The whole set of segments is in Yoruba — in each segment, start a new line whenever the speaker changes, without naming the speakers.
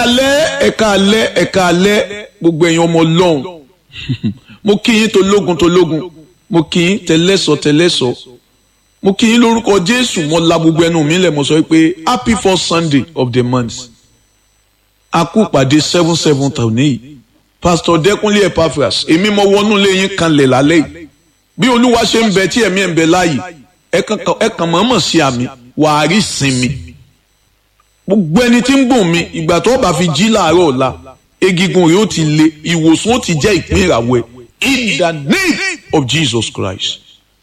alẹ́ ẹ̀ka alẹ́ ẹ̀ka alẹ́ gbogbo ẹ̀yin ọmọ ọlọ́run mo kí yín tológun tológun mo kí yín tẹlẹ́sọ tẹlẹ́sọ mo kí yín lórúkọ jésù mo la gbogbo ẹnu mi lẹ̀ mo sọ pé happy first sunday of the month a kú pàdé seven seven tòní yìí pastor dẹkúnlé epaphras èmi mo wọnú ilé yín kanlẹ̀ lálẹ́ yìí bí olúwa ṣe ń bẹ tí ẹ̀mí ẹ̀ ń bẹ láàyè ẹ kàn mọ̀ọ́mọ̀ sí àmì wàá rí sinmi gbogbo ẹni tí ń gùn mi ìgbà tó bá fi jí láàárọ̀ ọ̀la egigun rẹ̀ ó ti le ìwòsàn ó ti jẹ́ ìpín ìràwọ̀ ẹ̀ in the name of Jesus Christ.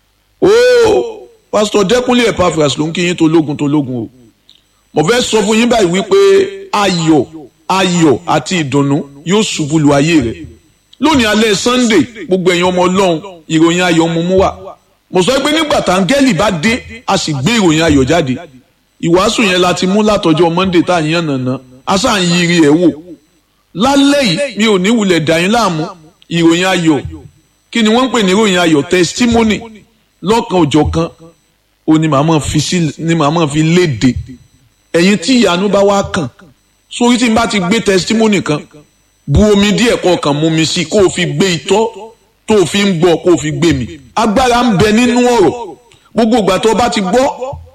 ooo pastor dẹkúnlé epaphras ló ń kí yín tológun tológun o mo fẹ́ sọ fún yín báyìí wípé ayọ̀ ayọ̀ àti ìdùnnú yóò ṣubú lu ayé rẹ̀ lónìí alẹ́ sunday gbogbo ẹ̀yin ọmọ ọlọ́run ìròyìn ayọ̀ mú mú wá mo sọ pé nígbà táńgẹ́lì bá dé a sì gbé ìròyìn ayọ̀ jáde ìwàásù yẹn la ti mú látọjọ́ monday tá à ń yàn nàná a sáà ń yiri ẹ̀ wò lálẹ́ yìí mi ò ní wulẹ̀ dà yín láàmú ìròyìn ayọ̀ kí ni wọ́n ń pè ní ìròyìn ayọ̀ testimony lọ́kan òjọ̀ kan ó ní màmá fi sí ní màmá fi léde ẹ̀yin tí ìyanu bá wá kàn sórí tí n bá ti gbé testimony kan bu omi díẹ̀ kọ̀ọ̀kan mú mi sí kó o fi gbé itọ́ tó o fi ń gbọ́ kó o fi gbé mi agbára ń bẹ nínú ọ̀rọ̀ gbogbo ìgbà tó o bá ti gbọ́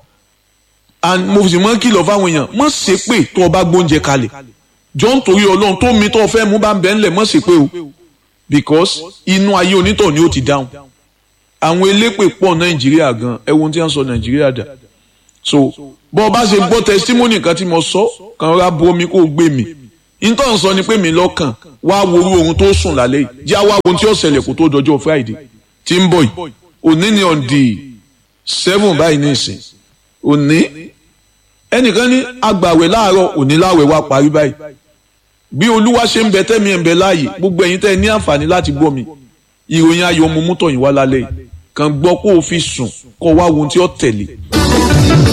and mo sì mọ́ kìlọ̀ fáwọn èèyàn mọ́ ṣe pé tó o bá gbóúnjẹ kalẹ̀ jọ ń torí ọlọ́run tó mi tó o fẹ́ mú bá ń bẹ ńlẹ̀ mọ́ ṣe pé o because inú ayé onítọ̀ ni ó ti dáhùn àwọn elépè pọ̀ nàìjíríà gan ẹ wo ohun tí wọ́n sọ nàìjíríà dà so bọ́ ọ bá ṣe gbọ́ testimony kan tí mo sọ kàn ra bu omi kó o gbé mi nítorí sọ ni pé mi lọ́kàn wá worú ohun tó sùn lálẹ́ yìí jẹ́ àwa ohun tí ó ṣẹlẹ̀ kó tó dọjọ́ friday tí ń bọ̀ yìí òní ni on the seven báyìí ní ìsìn òní ẹnìkan ní agbàwẹ̀ láàárọ̀ òní láwẹ̀ wá parí báyìí bí olúwa ṣe ń bẹ tẹ́mi ẹ̀ ń bẹ láàyè gbogbo ẹ̀yin tẹ́ ẹ ní àǹfààní láti gbọ́ mi ìròyìn ayọ̀ ọmọ mú tọ̀yìn wá lálẹ́ yìí kàn gbọ́ kó o fi sùn kó o wá ohun tí ó tẹ̀lé